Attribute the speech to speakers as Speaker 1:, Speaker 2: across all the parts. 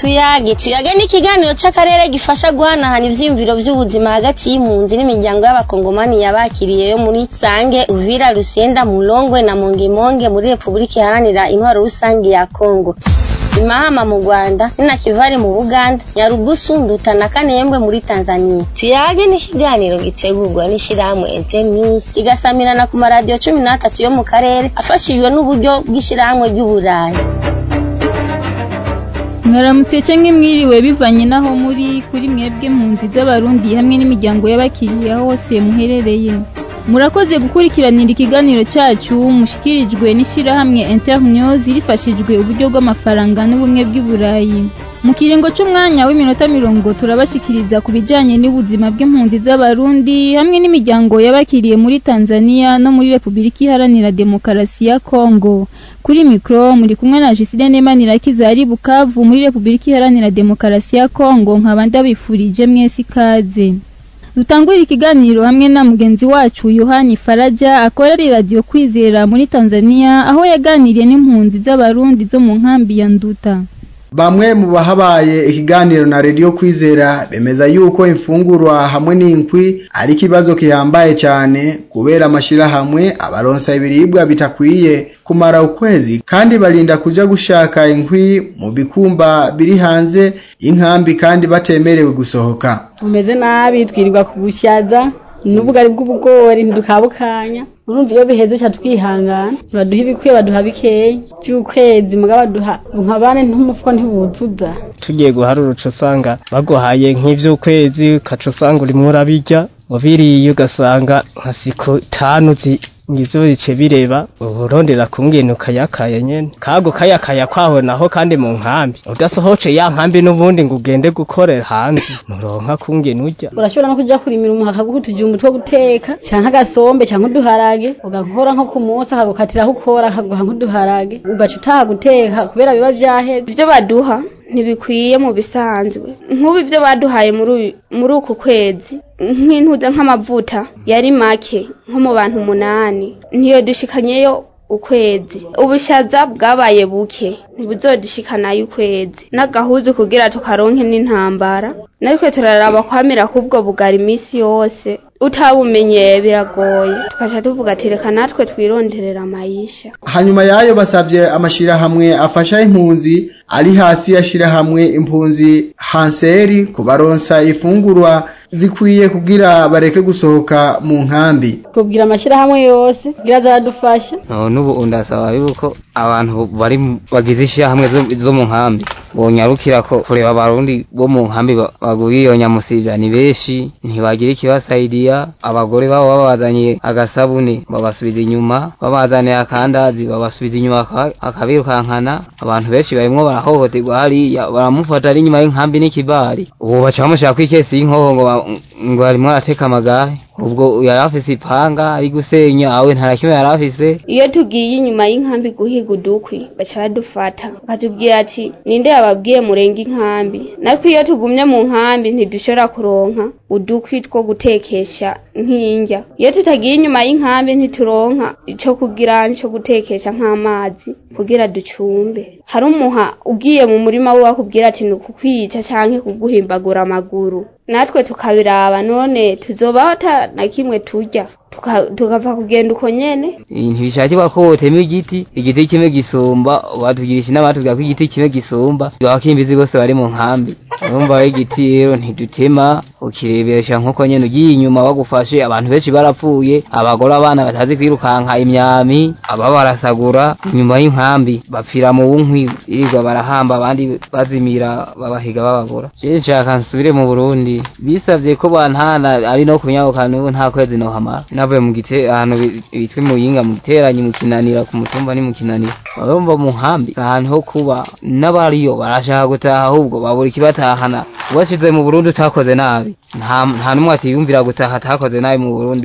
Speaker 1: tuyage tuyage ni ikiganiro c'akarere gifasha guhanahana ivyiyumviro vy'ubuzima hagati y'impunzi n'imiryango y'abakongomani yabakiriye yo muri sange uvira rusenda mulongwe na mongemonge muri repubulika iharanira intwaro rusange ya kongo imahama mu rwanda ninakivari mu buganda nyarugusu nduta na kanembwe muri tanzania tuyage ni ikiganiro gitegurwa n'ishirahamwe internews kigasamirana ku maradiyo cumi n'atatu yo mu karere afashijwe n'uburyo bw'ishirahamwe ry'uburayi
Speaker 2: mwaramutse cyangwa mwiriwe bivanye n'aho muri kuri mwebwe mpunzi z'abarundi hamwe n'imiryango y'abakiriya hose muherereye murakoze gukurikiranira ikiganiro cyacu mushikirijwe n'ishyirahamwe internews rifashijwe uburyo bw'amafaranga n'ubumwe bw'i burayi mu kiringo cy'umwanya w'iminota mirongo turabashikiriza ku bijyanye n'ubuzima bw'impunzi z'abarundi hamwe n'imiryango y'abakiriye muri tanzania no muri repubulika iharanira demokarasi ya kongo kuri mikoro muri kumwe na jisire nemanirakiza ari bukavu muri repubulika iharanira demokarasi ya kongo nkaba ndabifurije mwese ikaze dutangurira ikiganiro hamwe na mugenzi wacu yohani faraja akorera radiyo kwizera muri tanzania aho yaganiriye n'impunzi z'abarundi zo mu nkambi ya nduta
Speaker 3: Bamwe mu bahabaye ikiganiro na Radio Kwizera bemeza yuko imfungurwa hamwe n'inkwi ari kibazo kihambaye cyane kubera amashira hamwe abaronsa ibiribwa bitakwiye kumara ukwezi kandi barinda kuja gushaka inkwi mu bikumba biri hanze inkambi kandi batemerewe gusohoka
Speaker 4: umeze nabi twirirwa kubusyaza n'ubugari bw'ubugori ntidukabukanya urumva iyo biheze ca twihangana baduha ibikwiye baduha bikeya by'ukwezi muga baduha nka bane ntumufuko ntibuzuza
Speaker 5: tugiye guharura uca usanga baguhaye nk'ivy'ukwezi ukaca usanga urimwo urabirya wabiriye ugasanga nka siko tanu ngizo bice bireba urondera kumwene ukayakaya nyene kago kayakaya kwaho naho kandi mu nkambi udasohoce ya nkambi n'ubundi ngo ugende gukorera hanze nuronka kumwene urya
Speaker 4: urashobora no kuja kurimira umuha akaguhutije umutwe wo guteka canke agasombe canke uduharage ugakora nko ku munsi akagukatiraho ukora akaguha nk'uduharage ugaca utaha guteka kubera biba vyaheze
Speaker 6: ivyo baduha ntibikwiye mu bisanzwe nk'ubu ibyo baduhaye muri uku kwezi nk'intuza nk'amavuta yari make nko mu bantu umunani ntiyo dushikanyeyo ukwezi ubushaza bwabaye buke ntibuzodishikanayo ukwezi n'agahuzu kugira tukaronke n'intambara natwe turaraba kwamira k'ubwo bugara iminsi yose utabumenyeye biragoye tukaca tuvuga ati reka natwe twironderera amayisha
Speaker 3: hanyuma yayo basabye amashirahamwe afasha impunzi ari hasi yashirahamwe impunzi hanseri kubaronsa ifungurwa zikwiye kugira bareke gusohoka mu nkambi
Speaker 4: kubwira amashirahamwe yose kugira azadufasha
Speaker 7: n'ubu ndasaba yuko abantu bari bagize ishyirahamwe zo mu nkambi bonyarukira ko kureba abarundi bo mu nkambi baguriye iyo nyamusivya ni benshi ntibagira ikibasaidiya abagore babo babazaniye agasabune babasubiza inyuma babazaniye akandazi babasubiza inyuma akabirukankana abantu benshi barimwo barahohoterwa hariya baramufata ari inyuma y'inkambi n'ikibari ubu baca bamushaka kw'ikesi y'inkoho ngo ngo arimwo arateka amagahe ubwo yari afise ipanga ari gusenya awe nta kimwe yari afise
Speaker 6: iyo tugiye inyuma y'inkambi guhiga udukwi baca badufata bakatubwira ati ninde yababwiye murenga inkambi natwe iyo tugumye mu nkambi ntidushobora kuronka udukwi two gutekesha nk'indya iyo tutagiye inyuma y'inkambi ntituronka ico kugira nico gutekesha nk'amazi kugira ducumbe hari umuha ugiye mu murima we wakubwira ati ni ukukwica canke kuguhimbagura amaguru natwe tukabiraba none tuzobaho ata na kimwe turya tukava kugenda uko nyene
Speaker 7: ntibishakirwa ko wotema igiti igiti kimwe gisumba batugirisha inama batubwira ko igiti kimwe gisumba abakimbizi bose bari mu nkambi urumva igiti rero ntidutema ukirebesha nk'uko nyene ugiye inyuma bagufashe abantu benshi barapfuye abagore abana batazi kwirukanka imyami aba barasagura inyuma y'inkambi bapfira mu bunkwi irirwa barahamba abandi bazimira babahiga bababura je nshaka nsubire mu burundi bisavye ko bantana ari no kunyabuka n'ubu nta kwezi nohamara navuye mu gite ahantu bitwa muyinga mu giteranyi mu kinanira ku mutumba ni mu kinanira babumva mu nkambi ahantu ho kuba n'abariyo barashaka gutaha ahubwo babura ikibatahana ubashize mu Burundi utakoze nabi nta nta numwe atiyumvira gutaha atakoze nabi mu Burundi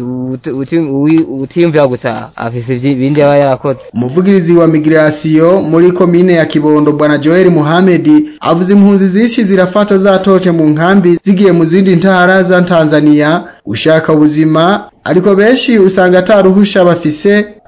Speaker 7: utiyumvira gutaha afise ibindi aba yarakoze
Speaker 3: umuvugirizi wa migration muri komine ya Kibondo bwana Joel Muhammad avuze impunzi zishi zirafatwa zatoke mu nkambi zigiye mu zindi ntara za Tanzania ushaka ubuzima ariko benshi usanga ataruhusha bafise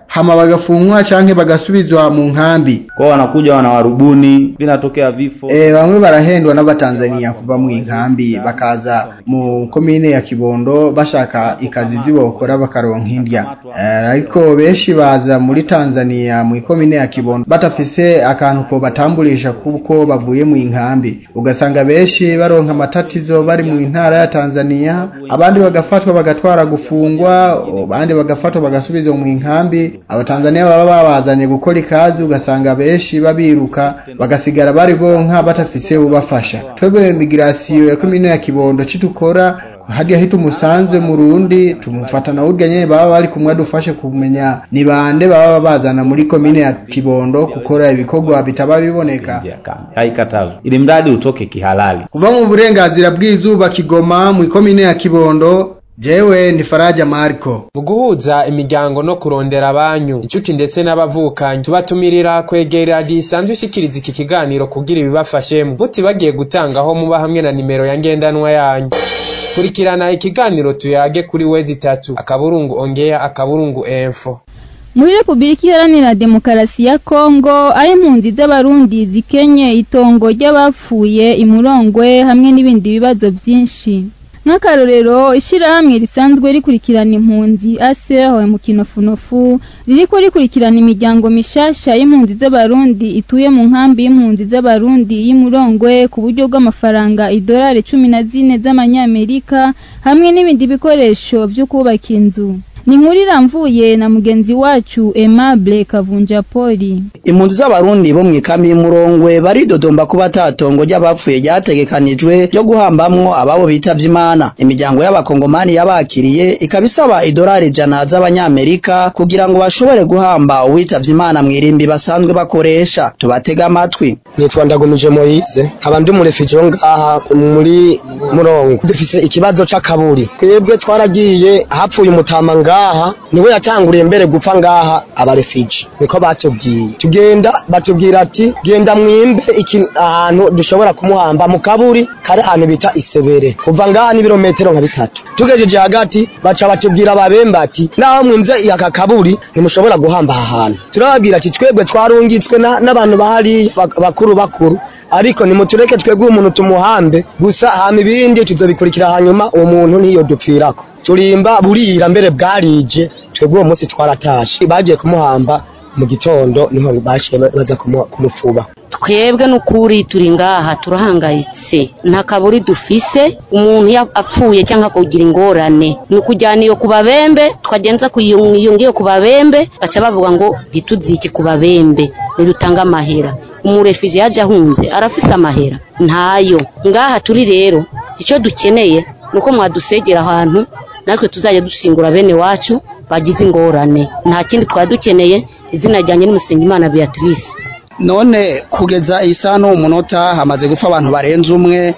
Speaker 3: hama bagafungwa canke bagasubizwa mu nkambi
Speaker 8: kwao wanakuja wanawarubuni vinatokea vifo
Speaker 3: e, bamwe barahendwa n'abatanzania kuva mu nkambi bakaza mu komine ya kibondo bashaka ikazi zibokora bakaronka indya e, ariko benshi baza muri tanzania mu komine ya kibondo batafise akantu ko batambulisha kuko bavuye mu nkambi ugasanga benshi baronka amatatizo bari mu ntara ya tanzania abandi bagafatwa bagatwara gufungwa abandi bagafatwa bagasubizwa mu nkambi abatanzania baba babazanye gukora ikazi ugasanga benshi babiruka bagasigara bari bonka batafise ubafasha twebwe migirasiyo ya komine ya kibondo citukora hadi aho tumusanze mu rundi tumufata na urya nyene baba bari kumwe dufashe kumenya ni bande baba bazana muri komine ya kibondo gukora ibikorwa bitaba biboneka
Speaker 8: haikatazwi ili mradi utoke kihalali
Speaker 3: kuva mu burenganzira bw'izuba kigoma mu komine ya kibondo jewe ni faraja mariko
Speaker 9: mu guhuza imiryango no kurondera abanyu inshuti ndetse n'abavukanyi tubatumirira kwegera radiyo isanzwe ishikiriza iki kiganiro kugira ibibafashemo mutibagiye gutangaho muba hamwe na nimero ya ngendanwa yanyu kurikirana ikiganiro tuyage kuri wezi itatu akaburungu ongea akaburungu enfo
Speaker 2: muri repubulika iharanira demokarasi ya kongo aho impunzi z'abarundi zikenye itongo ry'abapfuye imurongwe hamwe n'ibindi bibazo byinshi nk'akarorero ishyirahamwe risanzwe rikurikirana impunzi aseho mu kinofunofu ririko rikurikirana imiryango mishasha y'impunzi z'abarundi ituye mu nkambi y'impunzi z'abarundi y'imurongwe ku buryo bw'amafaranga idolari cumi na zine z'amanyamerika hamwe n'ibindi bikoresho byo kubaka inzu ni inkuru iramvuye na mugenzi wacu Aimable Kavunja Poli
Speaker 10: impunzi z'abarundi bo mu ikambi y'umurongwe baridodomba kuba atatongo ry'abapfuye ryategekanijwe ryo guhambamwo ababo bitavye imana imiryango y'abakongomani yabakiriye ikaba isaba idolari ijana z'abanyamerika kugira ngo bashobore guhamba uwitavye imana mw'irimbi basanzwe bakoresha tubatega amatwi
Speaker 11: nitwa ndagumije moyize nkaba ndi umurefije wo ngaha muri murongo dufise ikibazo c'akaburi twebwe twaragiye hapfuye umutama ngaha niwe yatanguriye mbere gupfa ngaha abarefije niko batubwiye tugenda batubwira ati genda mwimbe iki ahantu dushobora kumuhamba mu kaburi kari ahantu bita isebere kuva ngaha n'ibirometero nka bitatu tugejeje hagati baca batubwira ababemba ati naho mwimvye aka kaburi ntimushobora guhamba aha hantu turababwira ati twebwe twarungitswe n'abantu bahari bakuru bakuru ariko nimutureke twebwe umuntu tumuhambe gusa hama ibindi tuzobikurikira hanyuma uwo muntu niyo dupfirako turimba burira mbere bwarije twebwe uwo munsi twaratashe bagiye kumuhamba mu gitondo niho bashiye baza kumufuba
Speaker 12: twebwe n'ukuri turi ngaha turahangayitse nta kaburi dufise umuntu apfuye cyangwa kugira ingorane ni ukujyana iyo ku babembe twagenza iyo ngiyo ku babembe baca bavuga ngo ntituzike ku babembe ntidutange amahera umurefije yaje ahunze arafise amahera ntayo ngaha turi rero icyo dukeneye ni uko mwadusegera ahantu natwe tuzajya dushingura bene wacu bagize ingorane nta kindi twari dukeneye izina ryanjye n'umusengimana beatrice
Speaker 10: none kugeza isa no umunota hamaze gupfa abantu barenze umwe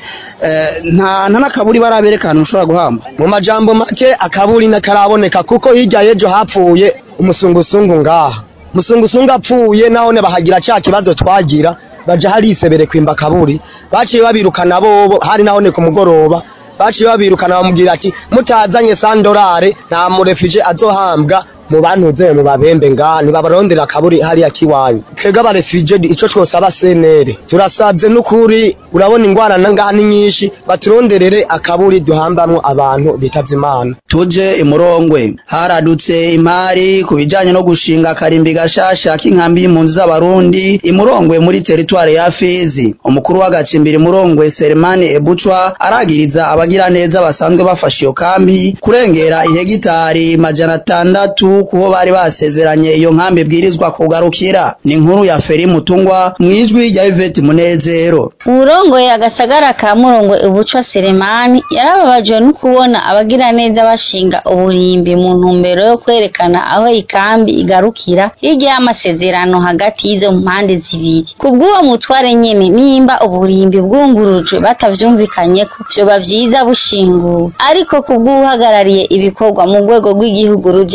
Speaker 10: nta n'akaburi barabereka ahantu ushobora guhamba
Speaker 11: mu majambo make akaburi nakaraboneka kuko hirya y'ejo hapfuye umusungusungu ngaha umusungusungu apfuye nahone bahagira cya kibazo twagira baja hari isebere kwimba akaburi baciye babirukana bobo hari nahone ku mugoroba baciye babirukana bamubwira ati mutazanye sandorare nta murefije azohambwa mu bantuze mu babembe ngaha ntibabarondera akaburi hariya kiwanyu twebwe abarefije ico twosaba senere turasabye n'ukuri urabona ingwara ngaha ni nyinshi baturonderere akaburi duhambamwo abantu bitavye imana
Speaker 10: tuje imurongwe haradutse imari ku bijanye no gushinga akarimbi gashasha k'inkambi y'impunzi z'abarundi imurongwe muri teritware ya fizi umukuru w'agacimbiri imurongwe selemani ebucwa aragiriza abagira neza basanzwe bafashe iyo kambi kurengera ihegitari majana atandatu kuho bari basezeranye iyo nkambi bwirizwa kugarukira ni inkuru ya feri mutungwa mwijwi rya Yvette Munezero
Speaker 1: urongoye agasagara ka murongo ubucwa Selemani yarababajwe no kubona abagira neza bashinga uburimbi mu ntumbero yo kwerekana aho ikambi igarukira hirya y'amasezerano hagati y'izo mpande zibiri kubw'uwo mutware nyene nimba uburimbi bwungurujwe batavyumvikanye ko vyoba vyiza bushinguwe ariko kubw'uhagarariye ibikorwa mu rwego rw'igihugu rujejwe impunzi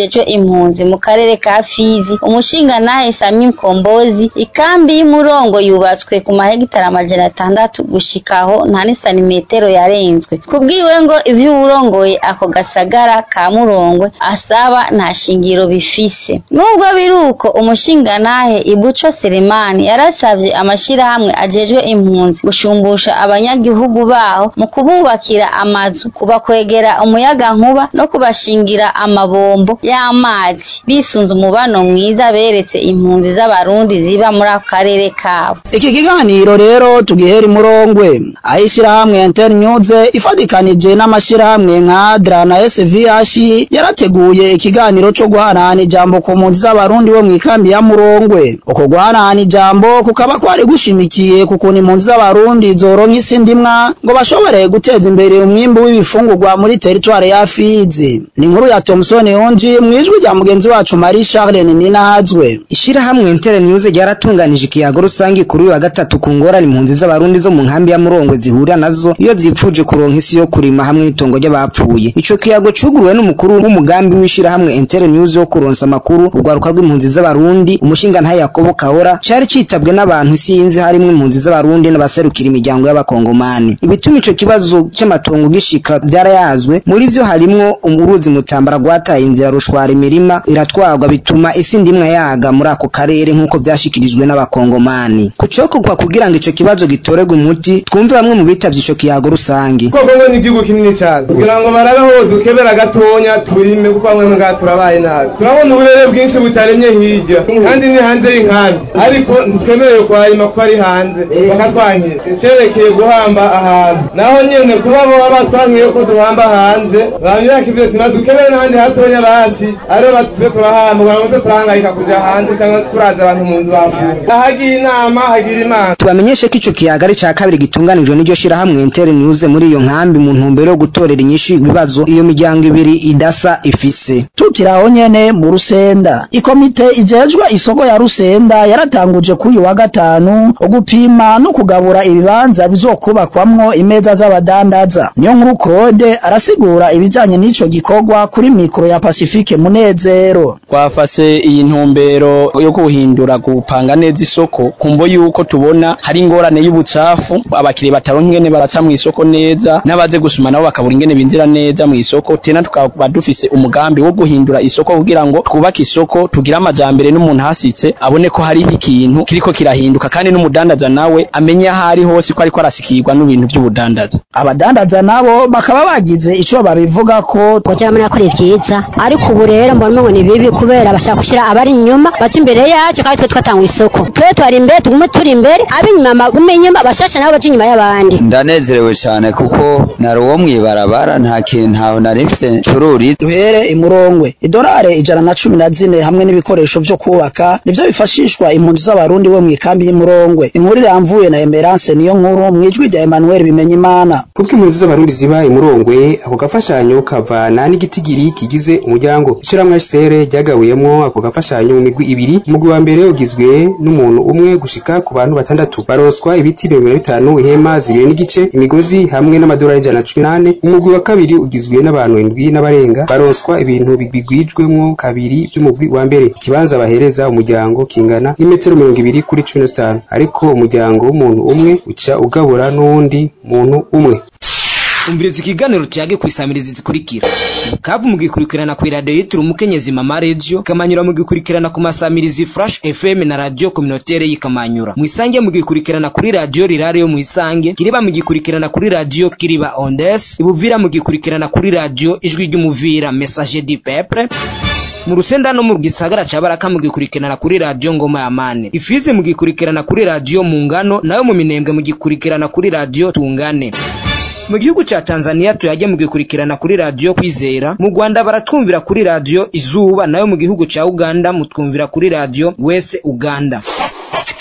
Speaker 1: impunzi mu karere ka Fizi umushingantahe Sami Mkombozi ikambi y'umurongo yubatswe ku mahegitari amajana atandatu gushikaho nta n'isanimetero yarenzwe kubwiwe ngo ivyo uwurongoye ako gasagara ka Murongwe asaba nta shingiro bifise nubwo biruko umushingantahe Ibuco Selemani yarasavye amashirahamwe ajejwe impunzi gushumbusha abanyagihugu baho mu kububakira amazu kubakwegera umuyaga nkuba no kubashingira amabombo y'amazi bisunze umubano mwiza beretse impunzi z'abarundi ziba muri ako karere kabo
Speaker 10: iki kiganiro rero tugihera imurongwe aho ishyirahamwe internews ifatikanije n'amashyirahamwe nka dra na svh yarateguye ikiganiro cyo guhanahana ijambo ku mpunzi z'abarundi bo mu ikambi ya murongwe uko guhanahana ijambo kukaba kwari gushimikiye ku kuntu impunzi z'abarundi zoronka isi ndimwa ngo bashobore guteza imbere umwimbu w'ibifungurwa muri teritwari ya fizi ni inkuru ya thomson yonji mu ijwi rya mugenzi wacu marie charlene ninahazwe
Speaker 13: Ishirahamwe Inter News ryaratunganije ikiyago rusangi kuri uyu wa gatatu ku ngorane impunzi z'abarundi zo mu nkambi ya Murongwe zihurira nazo iyo zipfuje kuronka isi yo kurima hamwe n'itongo ry'abapfuye. Ico kiyago cuguruwe n'umukuru w'umugambi w'ishirahamwe Inter News wo kuronsa amakuru urwaruka rw'impunzi z'abarundi umushinga ntaye Yakobo Kahora cari citabwe n'abantu isi yinzi harimwo impunzi z'abarundi n'abaserukira imiryango y'abakongomani. Ibituma ico kibazo c'amatongo gishika vyarayazwe muri vyo harimwo uruzi mutambara rwataye inzira rushwara imirima iratwarwa bituma isi ndimwa yaga muri ako karere nk'uko vyashikirijwe n'abakongomani kucokorwa kugira ngo ico kibazo gitorerwe umuti twumve bamwe mu bitavye ico kiyago rusangi
Speaker 14: kongo ni igihugu kinini cyane kugira ngo barabe aho dukebera gatonya turime kuko bamwe ngaha turabaye nabi turabona uburere bwinshi butaremye hirya kandi ni hanze y'inkambi ariko ntitwemerewe kuharima kuko ari hanze bakatwankira icerekeye guhamba ahantu naho nyene kuba boba batwankiye ko duhamba hanze bamyaka ibyo tina dukebere n'ahandi hatonya bati ariyo batuve turahamba kugira ngo twe turahangayika kuja hanze cyangwa turaza abantu mu nzu bapfuye ahagira inama hagira imana
Speaker 13: tubamenyeshe ko ico kiyago ari ca kabiri gitunganijwe n'iryo shirahamwe Inter News muri iyo nkambi mu ntumbero yo gutorera inyishu ibibazo iyo miryango ibiri idasa ifise
Speaker 10: tukiraho nyene mu rusenda ikomite ijejwe isoko ya rusenda yaratanguje kuri uyu wa gatanu gupima no kugabura ibibanza bizokubakwamwo imeza z'abadandaza niyo nkuru Claude arasigura ibijanye n'ico gikorwa kuri mikro ya Pacifique Munezero
Speaker 15: twafase iyi ntumbero yo guhindura gupanga neza isoko kumvo yuko tubona hari ingorane y'ubucafu abakiriya bataronka ingene baraca mu isoko neza n'abaze gusuma nabo bakabura ingene binjira neza mu isoko tena tukaba dufise umugambi wo guhindura isoko kugira ngo twubake isoko tugire amajambere n'umuntu hasitse abone ko hariho ikintu kiriko kirahinduka kandi n'umudandaza nawe amenye aho ari hose ko ariko arasikirwa n'ibintu by'ubudandaza
Speaker 10: abadandaza nabo bakaba bagize ico babivuga ko
Speaker 16: kugira muri akora vyiza ariko ubu rero mbona ngo ni bibi kubera bashaka gushira abari inyuma baca imbere yacu kandi twe twatanga isoko twe twari imbere tugume turi imbere ab'inyuma bagume inyuma bashasha nabo baca inyuma y'abandi
Speaker 17: ndanezerewe cyane kuko nari uwo mw'ibarabara nta kintu ntaho nari mfise ncururi
Speaker 10: duhere imurongwe idolare ijana na cumi na zine hamwe n'ibikoresho vyo kubaka nivyo bifashishwa impunzi z'abarundi bo mw'ikambi y'imurongwe inkuru iramvuye na emerance niyo nkuru mw'ijwi rya emmanuel bimenyimana
Speaker 18: kuko impunzi z'abarundi ziba imurongwe ako gafashanyo kavana n'igitigiri kigize umuryango ishyirahamwe HCR ryagabuyemwo ako gafashanyo mu migwi ibiri umugwi wa mbere ugizwe n'umuntu umwe gushika ku bantu batandatu baronswa ibiti mirongo ine na bitanu ihema zibiri n'igice imigozi hamwe n'amadolari ijana na cumi n'ane umugwi wa kabiri ugizwe n'abantu indwi n'abarenga baronswa ibintu bigwigwijwemwo kabiri by'umugwi wa mbere ikibanza bahereza umuryango kingana n'imetero mirongo ibiri kuri cumi na zitanu ariko umuryango w'umuntu umwe uca ugabura n'uwundi muntu umwe
Speaker 19: umviriza ikiganiro cyage kwisamiriza zikurikira kavu mugikurikirana ku radio yitira umukenyezi mama radio kamanyura mugikurikirana ku masamirizi flash fm na radio communautaire yikamanyura mwisange mugikurikirana kuri radio rirare yo mwisange kiriba mugikurikirana kuri radio kiriba ondes ibuvira mugikurikirana kuri radio ijwi ry'umuvira message du peuple mu rusenda no mu gisagara ca baraka mugikurikirana kuri radio ngoma ya mane ifizi mugikurikirana kuri radio mu ngano nayo mu minembwe mugikurikirana kuri radio tungane mu gihugu ca Tanzania tuyajye mugikurikirana kuri radio kwizera mu Rwanda baratwumvira kuri radio izuba nayo mu gihugu ca Uganda mutwumvira kuri radio wese Uganda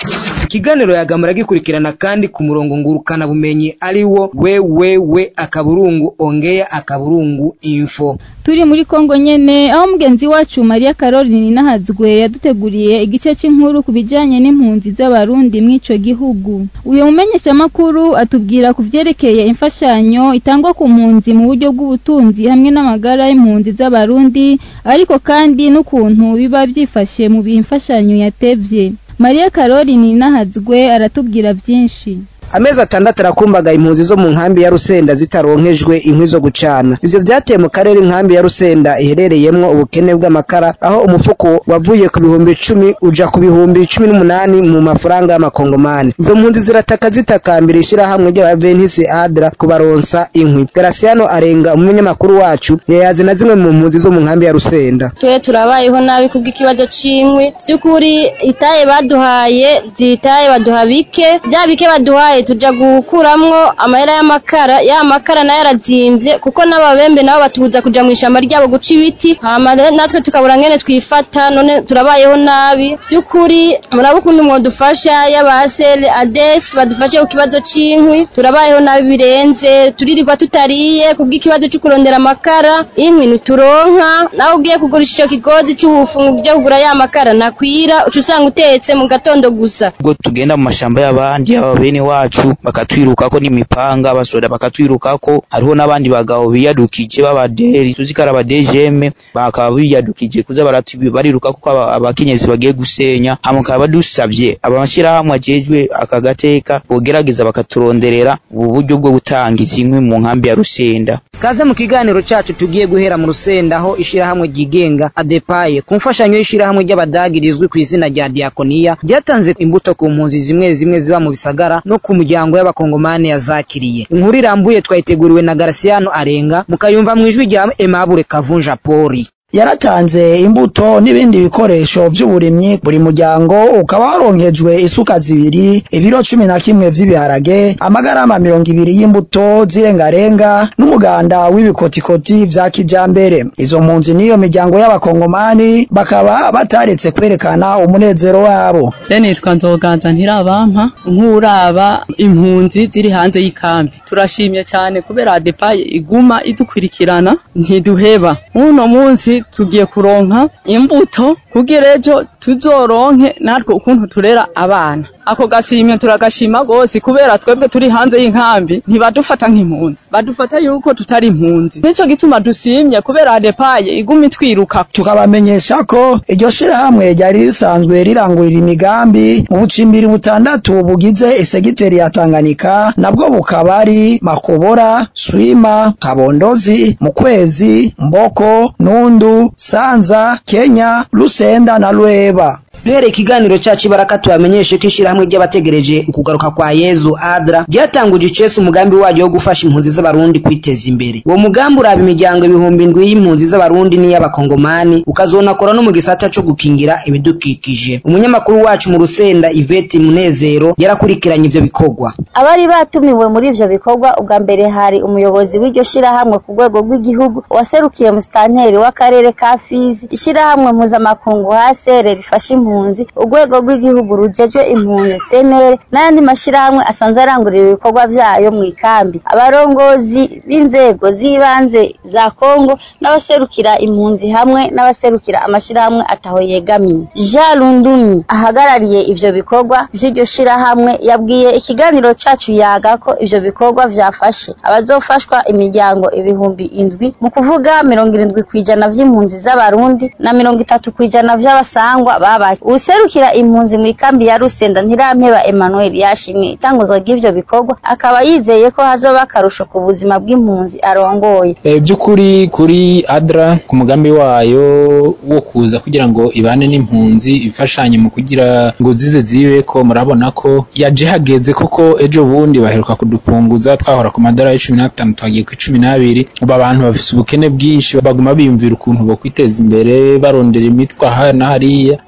Speaker 19: ikiganiro yagamura gikurikirana kandi ku murongo ngurukana bumenyi ari wo wewewe akaburungu ongea akaburungu info
Speaker 2: turi muri kongo nyene aho mugenzi wacu mariya caroline nahazwe yaduteguriye igice cy'inkuru ku bijyanye n'impunzi z'abarundi mw'ico gihugu uyu mumenyeshamakuru atubwira ku vyerekeye imfashanyo itangwa ku mpunzi mu buryo bw'ubutunzi hamwe n'amagara y'impunzi z'abarundi ariko kandi n'ukuntu biba byifashe mu bihe imfashanyo yatevye mariya caroline nahazwe aratubwira byinshi
Speaker 13: amezi atandatu arakumbaga impunzi zo mu nkambi ya rusenda zitaronkejwe inkwi zo gucana ivyo vyateye mu karere inkambi ya rusenda iherereyemwo ubukene bw'amakara aho umufuko wavuye ku bihumbi icumi uja ku bihumbi cumi n'umunani mu mafaranga y'amakongomani izo mpunzi zirataka zitakambira ishirahamwe ry'abaventisi adra kubaronsa inkwi garasiano arenga umunyamakuru wacu yayazi na zimwe mu mpunzi zo mu nkambi ya rusenda
Speaker 1: twe turabayeho nabi kubw'ikibazo c'inkwi vy'ukuri itaye baduhaye zitaye baduha bike bya bike baduhaye tuja gukuramwo amahera y'amakara ya makara nayo arazimvye kuko n'ababembe nabo batubuza kuja mu ishamba ryabo guca ibiti hama rero natwe tukabura ngene twifata none turabayeho nabi vy'ukuri muraba ukuntu mwodufasha y'abasere ades badufashe ku kibazo c'inkwi turabayeho nabi birenze turirirwa tutariye kubw'ikibazo co kurondera amakara inkwi ntituronka nawe ugiye kugurisha ico kigozi c'ubufungu vyo kugura ya makara nakwira uca usanga utetse mu gatondo gusa
Speaker 20: ubwo tugenda mu mashamba y'abandi aba bene wacu bakatwirukako n'imipanga abasoda bakatwirukako hariho n'abandi bagabo biyadukije b'abaderi tuzi ko ari abadejeme bakaba biyadukije kuza baratu- barirukako ko aba- abakenyezi bagiye gusenya hama bakaba badusavye amashyirahamwe ajejwe aka gateka bogerageza bakaturonderera ubu buryo bwo gutanga izi nkwi mu nkambi ya rusenda
Speaker 19: kaze mu kiganiro cacu tugiye guhera mu rusenda aho ishirahamwe ryigenga adepaye ku mfashanyo y'ishirahamwe ry'abadagi rizwi ku izina rya diakoniya ryatanze imbuto ku mpunzi zimwe zimwe ziba mu bisagara no ku muryango y'abakongomani yazakiriye inkuru irambuye twayiteguriwe na garasiano arenga mukayumva mu ijwi rya emabure kavunja pori
Speaker 10: yaratanze imbuto n'ibindi bikoresho by'uburimyi buri muryango ukaba waronkejwe isuka zibiri ibiro cumi na kimwe vy'ibiharage amagarama mirongo ibiri y'imbuto z'irengarenga n'umuganda w'ibikotikoti vya kijambere izo mpunzi n'iyo miryango y'abakongomani bakaba bataretse kwerekana umunezero wabo
Speaker 21: Je nitwa Nzoganza Ntirabampa nk'uraba impunzi ziri hanze y'ikambi turashimye cyane kubera adepaye iguma idukurikirana ntiduheba uno munsi tugiye kuronka imbuto kugira ejo tuzoronke natwe ukuntu turera abana ako gashimye turagashima gose kubera twebwe turi hanze y'inkambi ntibadufata nk'impunzi badufata yuko tutari impunzi nico gituma dusimye kubera adepaye iguma itwiruka
Speaker 10: tukabamenyesha ko iryo shirahamwe ryari risanzwe rirangurira imigambi mu bucimbiri butandatu bugize isegiteri ya Tanganyika nabwo bukaba ari Makobora, Swima, Kabondozi, Mukwezi, Mboko, Nundu, Sanza, Kenya, Lusenda na Lweba.
Speaker 13: duhereye ikiganiro cyacu ibaraka tubamenyeshe ko ishyirahamwe ry'abategereje ukugaruka kwa yezu adra ryatanguje icese umugambi waryo wo gufasha impunzi z'abarundi kwiteza imbere uwo mugambi uraba imiryango ibihumbi indwi y'impunzi z'abarundi n'iy'abakongomani ukazonakora no mu gisata co gukingira ibidukikije umunyamakuru wacu mu rusenda iveti munezero yarakurikiranye ivyo bikorwa
Speaker 1: abari batumiwe muri ivyo bikorwa ubwa mbere hari umuyobozi w'iryo shirahamwe ku rwego rw'igihugu waserukiye musitanteri w'akarere ka fizi ishirahamwe mpuzamakungu hasere rifasha impunzi urwego rw'igihugu rujejwe impunzi senere n'ayandi mashirahamwe asanzwe arangurira ibikorwa vyayo mu ikambi abarongozi b'inzego z'ibanze za kongo n'abaserukira impunzi hamwe n'abaserukira amashirahamwe ataho yegamiye jean rundumi ahagarariye ivyo bikorwa vy'iryo shirahamwe yabwiye ikiganiro cacu yaga ko ivyo bikorwa vyafashe abazofashwa imiryango ibihumbi indwi mu kuvuga mirongo irindwi kw'ijana vy'impunzi z'abarundi na mirongo itatu kw'ijana vy'abasangwa babaye uwuserukira impunzi mu ikambi ya rusenda ntirampeba emmanuel yashimye itanguzwa ry'ivyo bikorwa akaba yizeye ko hazoba akarusho ku buzima bw'impunzi arongoye
Speaker 22: E, by'ukuri kuri adra ku mugambi wayo wo kuza kugira ngo ibane n'impunzi ifashanye mu kugira ngo zize zibe ko murabona ko yaje hageze kuko ejo bundi baheruka kudupunguza twahora ku madolari cumi n'atanu twagiye ku cumi n'abiri ubu abantu bafise ubukene bwinshi baguma biyumvira ukuntu bo kwiteza imbere barondera imitwa aha na hariya
Speaker 1: uburyo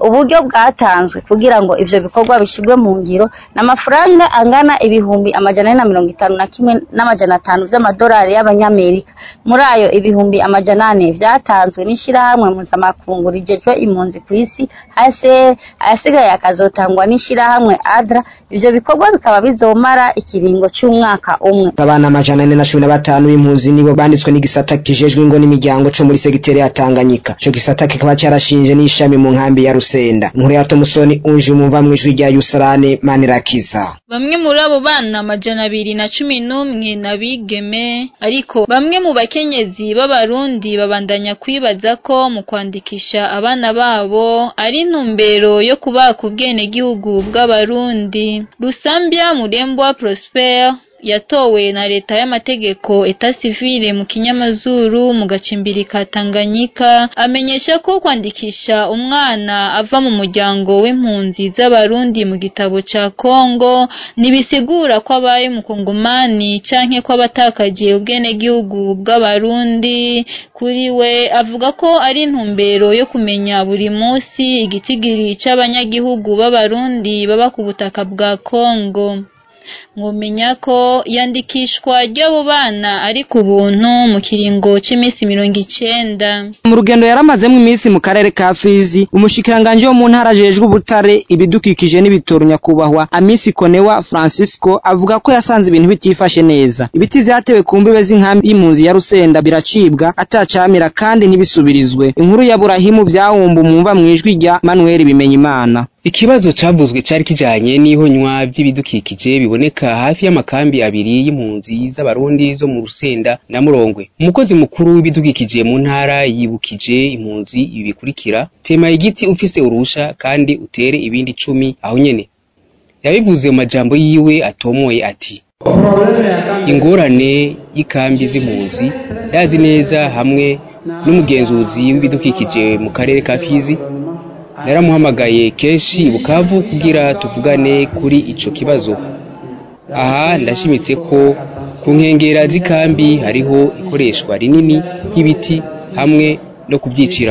Speaker 4: bwatanzwe kugira ngo ivyo bikorwa bishigwe mu ngiro n'amafaranga angana ibihumbi amajana ane na mirongo itanu na kimwe n'amajana atanu vy'amadolari y'abanyamerika muri ayo ibihumbi amajana ane vyatanzwe n'ishirahamwe mpuzamakungu rijejwe impunzi kw'isi HCR ayasigaye akazotangwa n'ishirahamwe ADRA ivyo bikorwa bikaba bizomara ikiringo c'umwaka umwe
Speaker 13: abana amajana ane na cumi na batanu b'impunzi nibo banditswe n'igisata kijejwe ingo n'imiryango co muri segiteri ya Tanganyika ico gisata kikaba carashinje n'ishami mu nkambi ya Rusenda inkuru ya Tomusoni unje umumva mw'ijwi rya Yusrane Manirakiza
Speaker 2: Bamwe muri abo bana amajana abiri na cumi n'umwe n'abigeme ariko bamwe mu bakenyezi b'abarundi babandanya kwibaza ko mu kwandikisha abana babo ari intumbero yo kubaka ubwenegihugu bw'abarundi Rusambya Murembwa Prosper yatowe na leta y'amategeko eta civile mu kinyamazuru mu gacimbiri ka Tanganyika amenyesha ko kwandikisha umwana ava mu muryango w'impunzi z'abarundi mu gitabo ca Kongo nibisigura ko abaye mukongomani canke ko abatakaje ubwenegihugu bw'abarundi kuri we avuga ko ari intumbero yo kumenya buri musi igitigiri c'abanyagihugu b'abarundi baba ku butaka bwa Kongo mwomenya ko yandikishwa ry'abo bana ari ku buntu mu kiringo c'iminsi mirongo icenda
Speaker 19: mu rugendo yaramazemo iminsi mu karere ka Fizi umushikiranganje wo mu ntara ajejwe ubutare ibidukikije n'ibitoro nyakubahwa Amisi Konewa Francisco avuga ko yasanze ibintu bitifashe neza ibiti vyatewe ku mbibe z'inkambi y'impunzi ya Rusenda biracibwa atacamira kandi ntibisubirizwe inkuru ya Burahimu vyahumba umwumva mwijwi rya Manuel Bimenyimana
Speaker 18: Ikibazo cavuzwe cari kijanye n'ihonywa vy'ibidukikije biboneka hafi y'amakambi abiri y'impunzi z'abarundi zo mu Rusenda na Murongwe. Umukozi mukuru w'ibidukikije mu ntara yibukije impunzi ibi bikurikira: tema igiti ufise urusha kandi utere ibindi cumi aho nyene. Yabivuze mu majambo yiwe atomoye ati: ingorane y'ikambi z'impunzi ndazi neza hamwe n'umugenzuzi w'ibidukikije mu karere ka Fizi naramuhamagaye kenshi bukavu kugira tuvugane kuri ico kibazo aha ndashimitse ko ku nkengera z'ikambi hariho ikoreshwa rinini ry'ibiti hamwe no kubyicira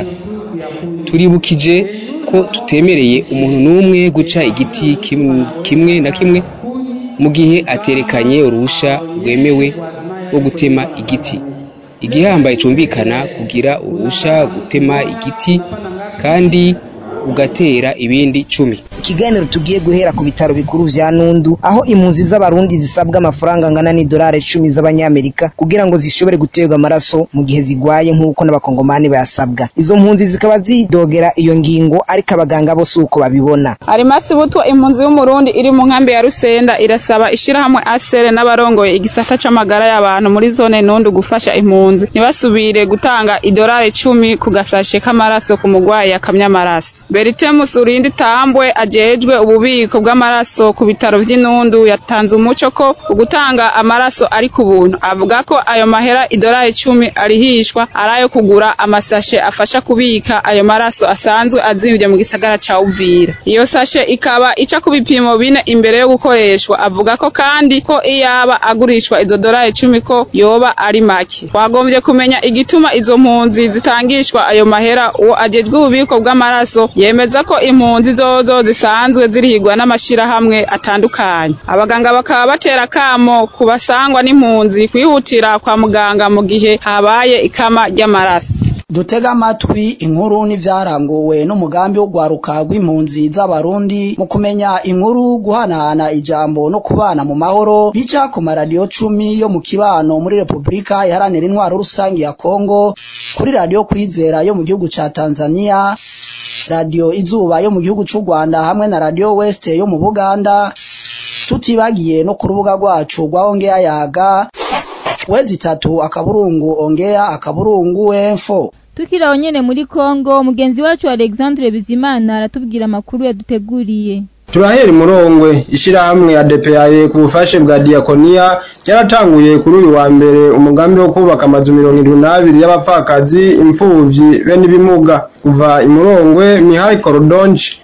Speaker 18: turibukije ko tutemereye umuntu n'umwe guca igiti kimwe na kimwe mu gihe aterekanye uruhusha rwemewe rwo gutema igiti igihambaye cumvikana kugira uruhusha gutema igiti kandi ugatera ibindi cumi
Speaker 13: ikiganiro tugiye guhera ku bitaro bikuru vya Nundu aho impunzi z'abarundi zisabwa amafaranga angana n'idolari icumi z'abanyamerika kugira ngo zishobore guterwa amaraso mu gihe zigwaye nk'uko n'abakongomani bayasabwa izo mpunzi zikaba zidogera iyo ngingo ariko abaganga bose uko babibona
Speaker 5: arimasi butwa impunzi y'umurundi iri mu nkambi ya Rusenda irasaba ishirahamwe asere n'abarongoye igisata c'amagara y'abantu muri zone Nundu gufasha impunzi ntibasubire gutanga idolari icumi ku gasashe k'amaraso ku mugwayi yakamye amaraso Beritemus Urindi Tambwe ajejwe ububiko bw'amaraso ku bitaro vy'Inundu yatanze umuco ko ugutanga amaraso ari ku buntu avuga ko ayo mahera idolari icumi arihishwa arayo kugura amasashe afasha kubika ayo maraso asanzwe azimvye mu gisagara ca Uvira iyo sashe ikaba ica ku bipimo bine imbere yo gukoreshwa avuga ko kandi ko iyaba agurishwa izo dolari icumi ko yoba ari make wagombye kumenya igituma izo mpunzi zitangishwa ayo mahera uwo ajejwe ububiko bw'amaraso yemeza ko impunzi zozo zisanzwe zirihigwa n'amashirahamwe atandukanye abaganga bakaba batera kamo ku basangwa n'impunzi kwihutira kwa muganga mu gihe habaye ikama ry'amaraso
Speaker 10: dutega amatwi inkuru n'ivyaranguwe n'umugambi wo gwaruka rw'impunzi z'abarundi mu kumenya inkuru guhanahana ijambo no kubana mu mahoro bica ku maradiyo cumi yo mu kibano muri repubulika iharanira intwaro rusange ya kongo kuri radiyo kwizera yo mu gihugu ca tanzania radiyo izuba yo mu gihugu c'u rwanda hamwe na radiyo weste yo mu buganda tutibagiye no ku rubuga rwacu rwa ongeya yaga wezi itatu akaburungu ongeya akaburungu enfo
Speaker 2: tukiri aho nyene muri Kongo mugenzi wacu Alexandre Bizimana aratubwira amakuru yaduteguriye
Speaker 23: turahera imurongwe ishirahamwe ya DPAE ku bufashe bwa diakonia ryaratanguye kuri uyu wa mbere umugambi wo kubaka amazu mirongo irindwi n'abiri y'abapfakazi imfuvyi be n'ibimuga kuva imurongwe Mihari Korodonji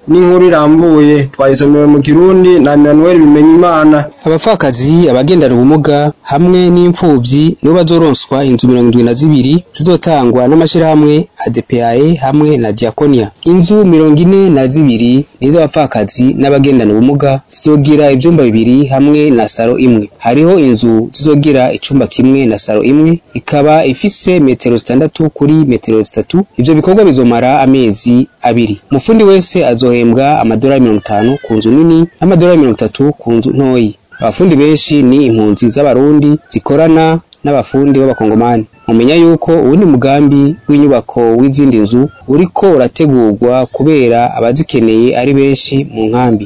Speaker 23: n'inkuru irambuye twayisomewe mu kirundi na Emmanuel Bimenyimana
Speaker 18: abapfakazi abagendana ubumuga hamwe n'imfuvyi nibo bazoronswa inzu mirongo indwi na zibiri zizotangwa n'amashirahamwe ADPAE hamwe na Diakonia inzu mirongo ine na zibiri n'iz'abapfakazi n'abagendana ubumuga zizogira ivyumba bibiri hamwe na saro imwe hariho inzu zizogira icumba kimwe na saro imwe ikaba ifise metero zitandatu kuri metero zitatu ivyo bikorwa bizomara amezi abiri umufundi wese azohembwa amadolari mirongo itanu ku nzu nini n'amadolari mirongo itatu ku nzu ntoyi abafundi benshi ni impunzi z'abarundi zikorana n'abafundi b'abakongomani mumenya yuko uwundi mugambi w'inyubako w'izindi nzu uriko urategurwa kubera abazikeneye ari benshi mu nkambi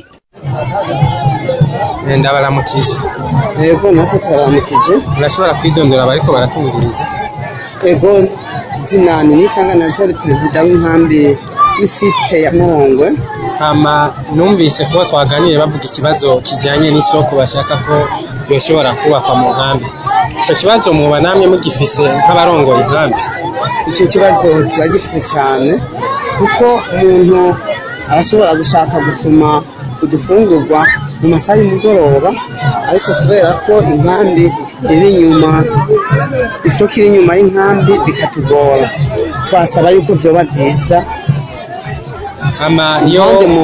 Speaker 9: ndabaramukije
Speaker 6: yego natwe turaramukije
Speaker 9: urashobora kwidondora abariko baratumviriza
Speaker 6: ego zinani nitanga na zari perezida w'inkambi w'isite ya muhongwe
Speaker 9: hama numvise kuba twaganiriye bavuga ikibazo kijanye n'isoko bashaka ko yoshobora kubakwa mu nkambi ico kibazo muba namwe mugifise nk'abarongoye inkambi
Speaker 6: icyo kibazo turagifise cyane kuko umuntu arashobora gushaka gusuma udufungurwa mu masaha y'umugoroba ariko kubera ko inkambi iri inyuma isoko iri inyuma y'inkambi bikatugora twasaba yuko vyoba vyiza
Speaker 9: ama iyo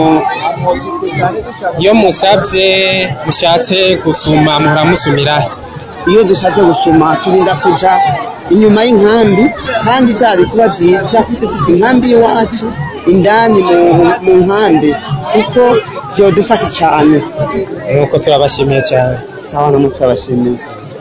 Speaker 9: iyo musabye mushatse gusuma muhora musumira
Speaker 6: iyo dushatse gusuma turinda kuja inyuma y'inkambi kandi byari kuba byiza dufise inkambi y'iwacu indani mu nkambi kuko byodufasha cyane
Speaker 9: nuko turabashimiye cyane
Speaker 6: sawa namwe turabashimiye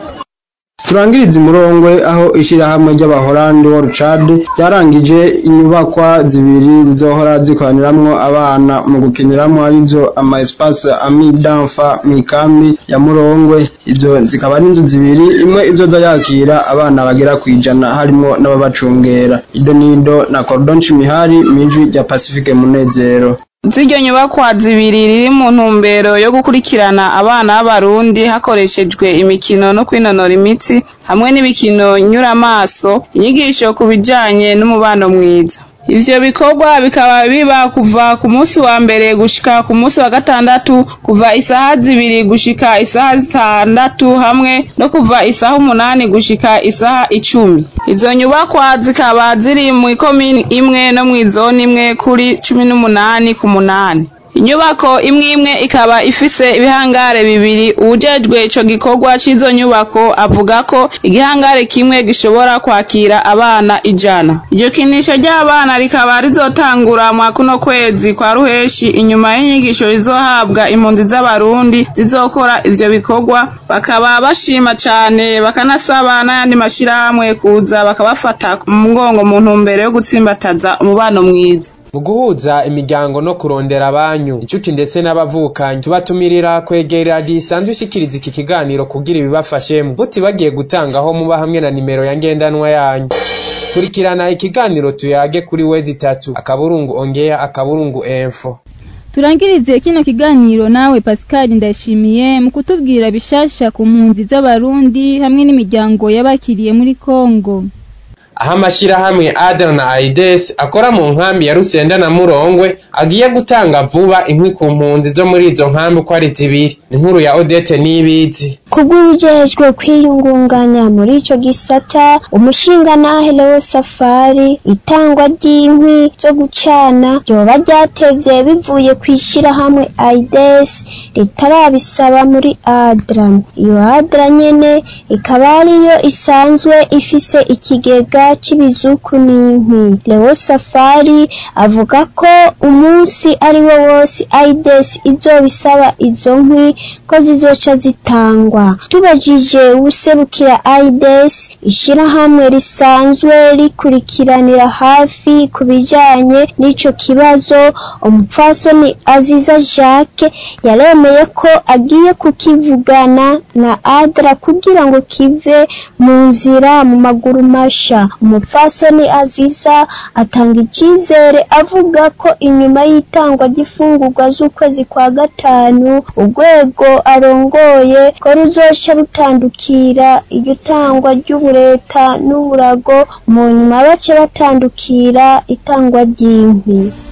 Speaker 23: turangiriza imurongwe aho ishyirahamwe ry'abahorandi wa rucad ryarangije inyubakwa zibiri zizohora zikoraniramwo abana mu gukiniramwo arizo ama espace ami d'enfa mu ikambi ya murongwe izo zikaba ari inzu zibiri imwe izoza yakira abana bagera ku ijana harimo n'ababacungera ido nido na cordon chimihari mwijwi rya pacifique munezero
Speaker 5: ziryo nyubakwa zibiri riri mu ntumbero yo gukurikirana abana b'abarundi hakoreshejwe imikino no kwinonora imitsi hamwe n'ibikino nyuramaso inyigisho ku bijanye n'umubano mwiza ivyo bikorwa bikaba biba kuva ku munsi wa mbere gushika ku munsi wa gatandatu kuva isaha zibiri gushika isaha zitandatu hamwe no kuva isaha umunani gushika isaha icumi izo nyubakwa zikaba ziri mu ikomini imwe no mw'izoni imwe kuri cumi n'umunani ku munani inyubako imwe imwe ikaba ifise ibihangare bibiri uwujejwe ico gikorwa c'izo nyubako avuga ko igihangare kimwe gishobora kwakira abana ijana iryo kinisho ry'abana rikaba rizotangura mwa kuno kwezi kwa ruheshi inyuma y'inyigisho rizohabwa impunzi z'abarundi zizokora ivyo bikorwa bakaba bashima cane bakanasaba n'ayandi mashirahamwe kuza bakabafata mu mugongo mu ntumbero yo gutsimbataza umubano mwiza
Speaker 9: mu guhuza imiryango no kurondera abanyu inshuti ndetse n'abavukanyi tubatumirira kwegera radiyo isanzwe ishikiriza iki kiganiro kugira ibibafashemo mutibagiye gutangaho muba hamwe na nimero ya ngendanwa yanyu kurikirana ikiganiro tuyage kuri wezi itatu akaburungu ongea akaburungu enfo
Speaker 2: turangirize kino kiganiro nawe Pascal ndashimiye mu kutubwira bishasha ku mpunzi z'abarundi hamwe n'imiryango y'abakiriye muri Kongo
Speaker 9: aho amashyirahamwe adel na aides akora mu nkambi ya rusenda na murongwe agiye gutanga vuba inkwi ku mpunzi zo muri izo nkambi uko ari zibiri inkuru ya odete n'ibizi
Speaker 7: kubw'ujejwe kwiyungunganya muri ico gisata umushingantahe Leo Safari itangwa ry'inkwi zo gucana ryoba ryatevye bivuye kw'ishirahamwe aides ritarabisaba muri adra iyo adra nyene ikaba ariyo isanzwe ifise ikigega c'ibizuku n'inkwi Leo Safari avuga ko umunsi ari wo wose aides izobisaba izo nkwi ko zizoca zitangwa tubajije uwuserukira aides ishirahamwe risanzwe rikurikiranira hafi ku bijanye n'ico kibazo umupfasoni aziza jacques yaremeye ko agiye kukivugana na adra kugira ngo kive mu nzira mu maguru masha umupfasoni aziza atanga icyizere avuga ko inyuma y'itangwa ry'ifungurwa z'ukwezi kwa gatanu urwego arongoye ko ruzoca rutandukira iryo tangwa ry'ubureta n'uburago mu nyuma bace batandukira itangwa ry'inkwi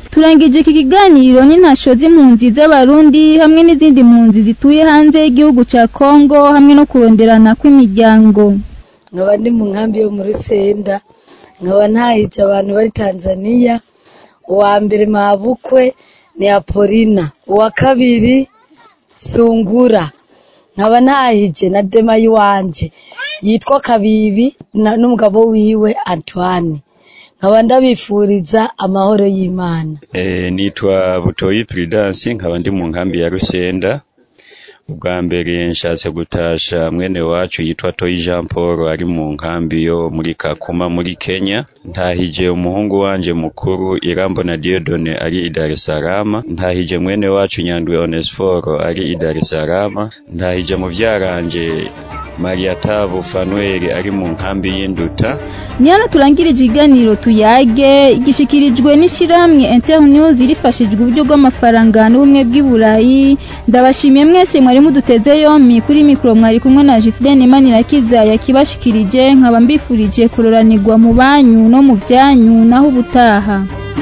Speaker 2: turangije iki kiganiro n'intasho z'impunzi z'abarundi hamwe n'izindi mpunzi zituye hanze y'igihugu cya kongo hamwe no kuronderana kw'imiryango
Speaker 3: nkaba ndi mu nkambi yo muri senda nkaba ntahije abantu bari tanzania uwa mbere mabukwe ni apolina uwa kabiri sungura nkaba ntahije na dema y'iwanje yitwa kabibi na- n'umugabo wiwe antoine nkaba ndabifuriza amahoro y'imana
Speaker 8: Eh, nitwa Butoyi Prudence nkaba ndi mu nkambi ya Rusenda ubwa mbere nshatse gutasha mwene wacu yitwa Toyi Jean Paul ari mu nkambi yo muri Kakuma muri Kenya ntahije umuhungu wanje mukuru Irambona Dieudonne ari i Dar es Salaam ntahije mwene wacu Nyandwi Onesforo ari i Dar es Salaam ntahije muvyaranje Maria Tabu Fanuel ari mu nkambi y'Induta
Speaker 2: ni hano turangirije ikiganiro tuyage gishikirijwe n'ishyirahamwe internews rifashijwe uburyo bw'amafaranga n'ubumwe bw'i burayi ndabashimiye mwese mwari muduteze yompi kuri mikoro mwari kumwe na Giseline Manirakiza yakibashikirije nkaba mbifurije kuroranirwa mu banyu no mu byanyu naho ubutaha